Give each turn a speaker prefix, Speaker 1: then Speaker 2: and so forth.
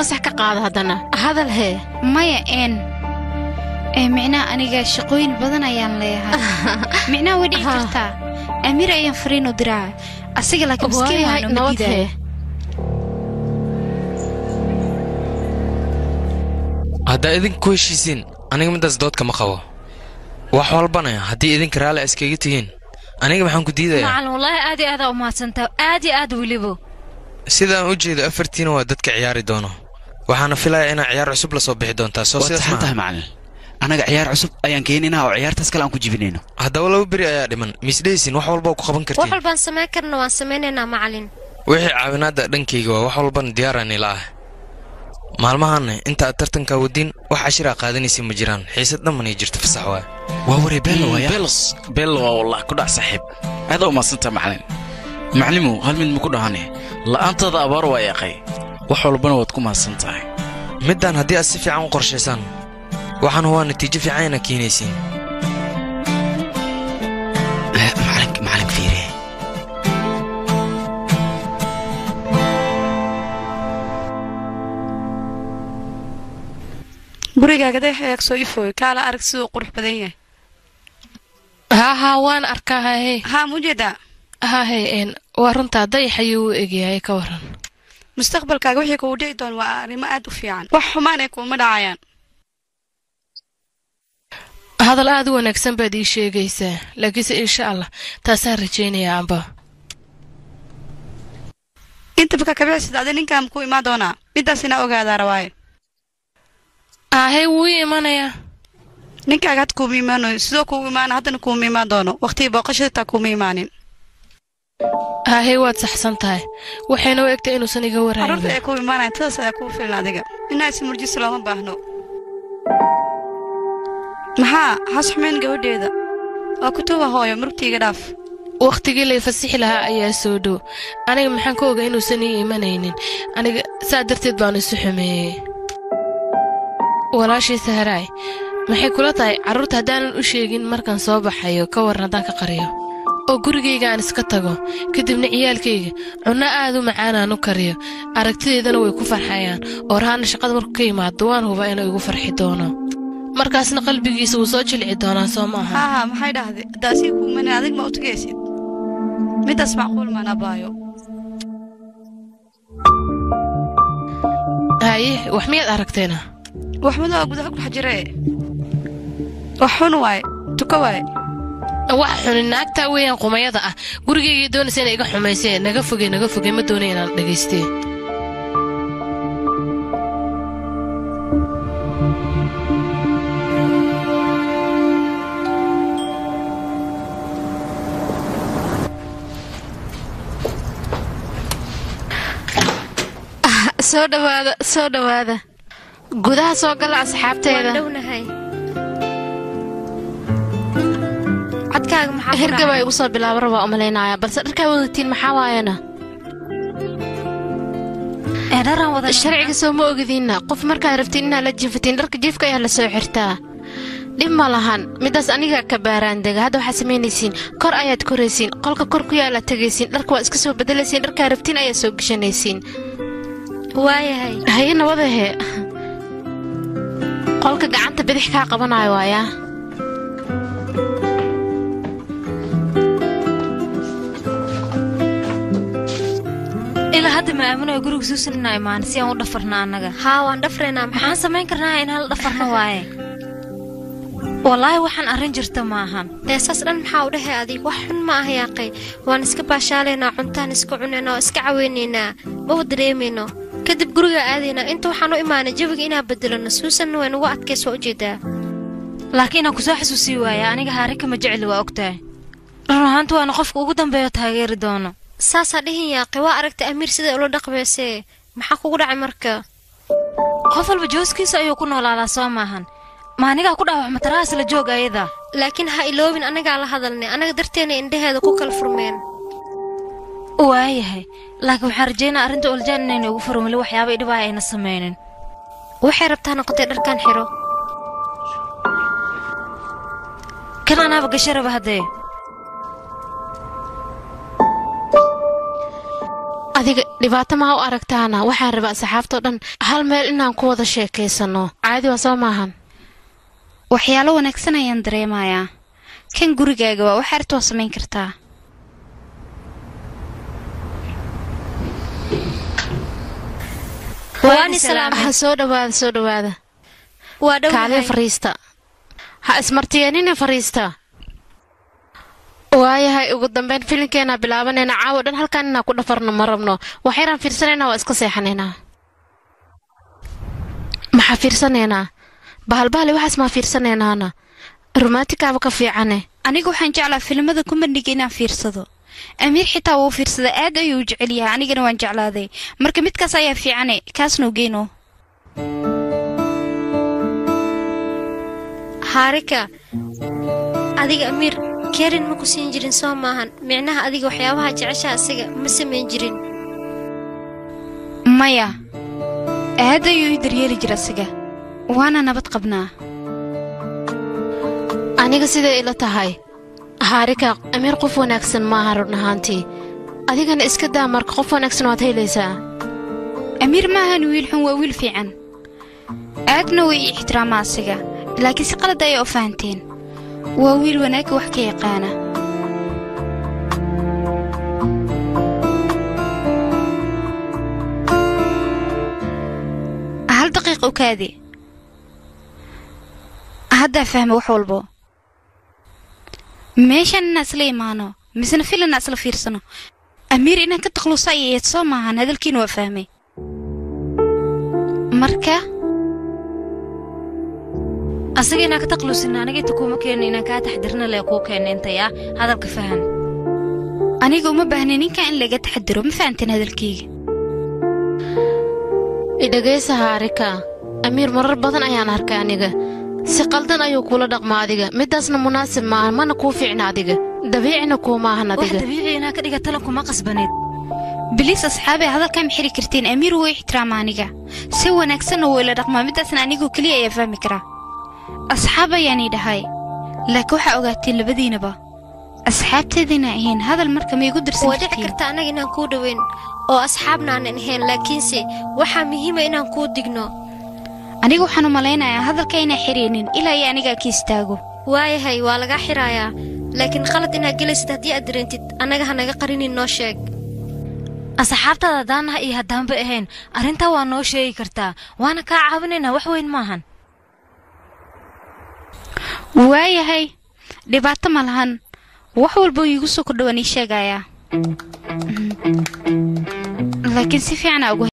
Speaker 1: fasax ka qaada haddana hadal hee
Speaker 2: maya een ee micnaha aniga shaqooyin badan ayaan leeyahay micnaha way dhici kartaa amiir ayaan fariin u diraa asiga laakiin miskiin
Speaker 1: waayahay
Speaker 2: waan uma
Speaker 1: nabad
Speaker 2: diidaayo
Speaker 1: hee
Speaker 3: haddaa idinku ku heshiisiin aniga middaas dood kama qabo wax walbana haddii idinka raalli a iskaga tihiin aniga maxaan ku diidayaa
Speaker 4: macalin wallaahi aad iyo aadaa u mahadsantaa aad iyo aad welibo
Speaker 3: sidaan u jeedo afartiina waa dadka ciyaari doono waxaana filayaa inaa ciyaar cusub la soo bixi doontaa soo
Speaker 5: waad
Speaker 3: sidaas
Speaker 5: saxan tahay
Speaker 3: maaha
Speaker 5: macalin annaga ciyaar cusub ayaan keeninaa oo ciyaartaas kale aan ku jibinayno
Speaker 3: haddaba laba beri ayaa dhiman miisdhaysin wax walba ku qaban
Speaker 6: wax
Speaker 3: kartiin
Speaker 6: walbaan samayn karna waan samaynaynaa macalin
Speaker 3: wixii caawinaadda dhankayga waa wax walbana diyaaraan ila ah maalmahaanna inta aad tartankaa wadiin wax cashiraa qaadanaysa ma jiraan xiisad dhammanay jirto fasax waa
Speaker 5: waa waree beelo waaya
Speaker 7: belos beelo waa wallah ku dhac saaxiib aada u maadsantaa macalin maclimow hal mid maku dhahane la'aantaada abaar waa yaqay wax walbana waad ku mahadsan tahay
Speaker 3: middaan haddii aad si fiican u qorshaysaan waxaan waa natiijo fiican inaad keenaysiin
Speaker 5: Eh, macalink macalink fiire
Speaker 8: gurigaaga deex eeg soo ifooy kaala arag siduu qurux badan yahay
Speaker 1: haa haa waan arkaa hahe
Speaker 8: haa mujeedaa
Speaker 1: hahe een waa runtaa dayax ayuu u egyahay ka waran
Speaker 8: mustaqbalkaaga wixii kugu dhici doon waa arrimo aad u fiican wax xumaan ay kuuma dhacayaan
Speaker 1: hadal aad u wanaagsan baad ii sheegaysaa laakiinse insha allah taasaan rajaynayaa amba
Speaker 8: inta baka kabixisad adi ninkaan ku imaan doonaa midaas inaa ogaadaa rawaaye
Speaker 1: ahe wuu ii imanayaa
Speaker 8: ninkaaga had kuuma imaanayo sidoo kuugu imaana haddana kuuma imaan doono waqtigii booqashada taa kuuma imaanin
Speaker 1: hahe waad saxsan tahay waxayna u egtay inuusan iga
Speaker 8: carruurta
Speaker 1: warhayn
Speaker 8: ay kuu imaanayan tadaas ayaa kuu filan adiga inaa ismurjiso looma baahno maxaa has xumayn gabadheeda waa kutuba hooyo murugtiiga dhaaf
Speaker 1: wakhtigii lay fasixi lahaa ayaa soo dhow aniga maxaan ka ogaa inuusan ii imanaynin aniga saa darteed baanu isu xumeeyey walaashii saharaay maxay kula tahay carruurta haddaanan u sheegin markaan soo baxayo ka waran haddaan ka qariyo oo gurigayga aan iska tago kadibna ciyaalkayga cunno aad u macaan aan u kariyo aragtideedana way ku farxayaan oo rahaana shaqada markuu ka yimaado waan hubaa inuu igu farxi doono markaasna qalbigiisa wuu soo jilci doonaa soo maaha
Speaker 8: haa haa maxay dhahday haddaa sii kuu imanin adig ma u tagaysid midaas macquul maan abaayo
Speaker 1: haye wax miyaad aragteena
Speaker 8: waxmadaa gudaha ku dhex jiree wax xun waaye tuko waaye
Speaker 1: wax xuni naagtaa weeyaan qumayada ah gurigaygay doonaysa inay iga xumaysee naga foge naga foge ma doonay inaan dhagaystee soo dhawaada soo dhawaada gudaha soo gala
Speaker 6: waan
Speaker 1: asxaabteeda
Speaker 6: dhownahay codkaaga maxaa ku
Speaker 1: hergaba
Speaker 6: dhacay?
Speaker 1: igu soo bilaabo rabaa umalaynaya balse dharkaa wadatiin maxaa waayana
Speaker 4: ee dharaan wada
Speaker 1: sharciga soo ma ogdiinna qof markaad rabtiin inaad la jiifatiin dharka jiifka ayaa la soo xirtaa dhib ma lahan midaas aniga ka baaraandega hadda waxaad samaynaysiin kor ayaad koraysiin qolka kor ku yaala tegaysiin dharka waa iska soo bedelaysiin dharkaa rabtiin ayaad soo geshanaysiin
Speaker 6: waayahay
Speaker 1: haye nabadahe qolka gacanta bidix kaa qabanayo waayaa
Speaker 4: ilaa hadda ma aamino guriga suusan inaa imaan si aan u dhafarna annaga
Speaker 6: haa waan dhafraynaa maxaa
Speaker 4: maxaan samayn karnaa in hal dhafarna waaye wallaahi waxaan arrin jirta ma ahan
Speaker 6: ee saas dhan maxaa u dhahay adig wax xun ma ah yaaqay waan iska baashaalaynaa cuntaan iska cunaynaa oo iska caweynaynaa maba dareemayno kadib guriga aadaynaa inta waxaan u imaanay jawiga inaan bedelano suusanna way nugu adkays waa ujeedaa
Speaker 4: laakiin inaan kusoo xasuusii waaya aniga haarika ma jecli waa ogtahay run ahaanta waana qofka ugu dambeeyo taageeri doono
Speaker 6: saasaa dhihin yaaqay waa aragtay amiir siday ula dhaqmaysee maxaa kugu dhacay marka
Speaker 4: qof walba jooskiisa ayuu ku noolaadaa soo maahan ma anigaa ku dhaawacma tarahaas la joog ayada
Speaker 6: laakiin ha iloobin annagaa la hadalnay annaga darteena indhaheeda ku kala furmeen
Speaker 4: waayahay laakiin waxaan rajaynaa arrinta oljaan inayna ugu furin weli waxyaaba idhibaaya ayna samaynin
Speaker 6: waxay rabtaa noqotay dharkan xiro
Speaker 4: kan anaaba gasharaba haddee
Speaker 1: adiga dhibaato maha u aragtaana waxaan rabaa asxaabtao dhan hal meel inaan ku wada sheekaysanno caadi waa soo maahan
Speaker 2: waxyaalo wanaagsan ayaan dareemayaa kan gurigaaga waa wax arta waa samayn kartaa
Speaker 6: waani salaam
Speaker 1: ha soo dhowaada soo dhowaada
Speaker 6: waa
Speaker 1: kaaliya
Speaker 6: dhow
Speaker 1: fariista ha ismartiyeenina fariista waayahay ugu dambeyn filinkeena bilaabanayna caawo dhan halkaan inaan ku dhafarno ma rabno wax yaraan fiirsanaynaa waa iska seexanaynaa maxaa fiirsanaynaa bahalbahali waxaas maa fiirsanaynaana romaantikaaba ka fiicane
Speaker 2: anigu waxaan jeclaa filimada kumbandhiga inaan fiirsado amiir xitaa wuu fiirsada aad ayuu u jecel yahay anigana waan jeclaaday marka midkaas ayaa fiicane kaasnuu geyno
Speaker 6: haarika adiga amiir kerin ma ku siin jirin soo maahan micnaha adiga waxyaabaha jeceshaha isaga ma samayn jirin
Speaker 2: maya aad ayuu ii daryeeli jira asiga waana nabad qabnaa
Speaker 1: aniga siday ila tahay haarika amiir qof wanaagsan maaha run ahaantii adigana iska daa marka qof wanaagsan waad helaysaa
Speaker 2: amiir maahan wiil xun waa wiil fiican aadna way ii ixtiraamaa asiga laakiin si qalad ayaa u fahanteen waa wiil wanaagga wax ka yaqaana hal daqiiq u kaadi haddaa fahma wax walbo meeshaan inaan isla imaano misena fil inaan isla fiirsano amiir inaan ka takluusa ay eed soo maahan hadalkiina waa fahmay marka
Speaker 4: asaga inaan ka taqluusin aniga inta kuuma keenin inaan kaa taxdirna lee kuu keena intay ah hadalka fahan
Speaker 2: aniga uma baahna ninkan in laga taxadiro ma fahanteen hadalkayga
Speaker 1: idhagaysa haarika amiir marar badan ayaan arkay aniga si qaldan ayuu kula dhaqmaa adiga midaasna munaasib maaha mana kuu fiicna adiga dabiicina kuumaahan
Speaker 4: wax
Speaker 1: adiga
Speaker 4: dabiici inaa ka dhiga talan kuma qasbaneed
Speaker 2: biliis asxaabee hadalkaa ma xiri karteen amiir wuu ixtiraama aniga si wanaagsanna wuu ila dhaqmaa midaasna anigoo keliya ayaa fahmi karaa asxaab ayaanii dhahay laakiin waxaa ogaateen labadiinaba asxaabteediina ahayn hadal marka ma igu dirsan
Speaker 6: waa dhici
Speaker 2: kartiin
Speaker 6: karta annaga inaan kuu dhoweyn oo asxaabna aanan ahayn laakiinse waxaa muhiima inaan kuu digno
Speaker 2: aniga waxaan u malaynayaa hadalka inaa xiraynin ilaa iyo anigaa ka istaago
Speaker 6: waayahay waa lagaa xirayaa laakiin qalad inaad gelaysid haddii aad dareentid annaga ha naga qarinin noo sheeg
Speaker 4: asxaabtaada haddaanaha iyo haddaanba ahayn arrintaa waa noo sheegi kartaa waana kaa caawinaynaa wax weyn maahan
Speaker 2: waayahay dhibaato ma lahan wax walba iigu soo kordhawaan ii sheegayaa laakiin si fiican aa ugu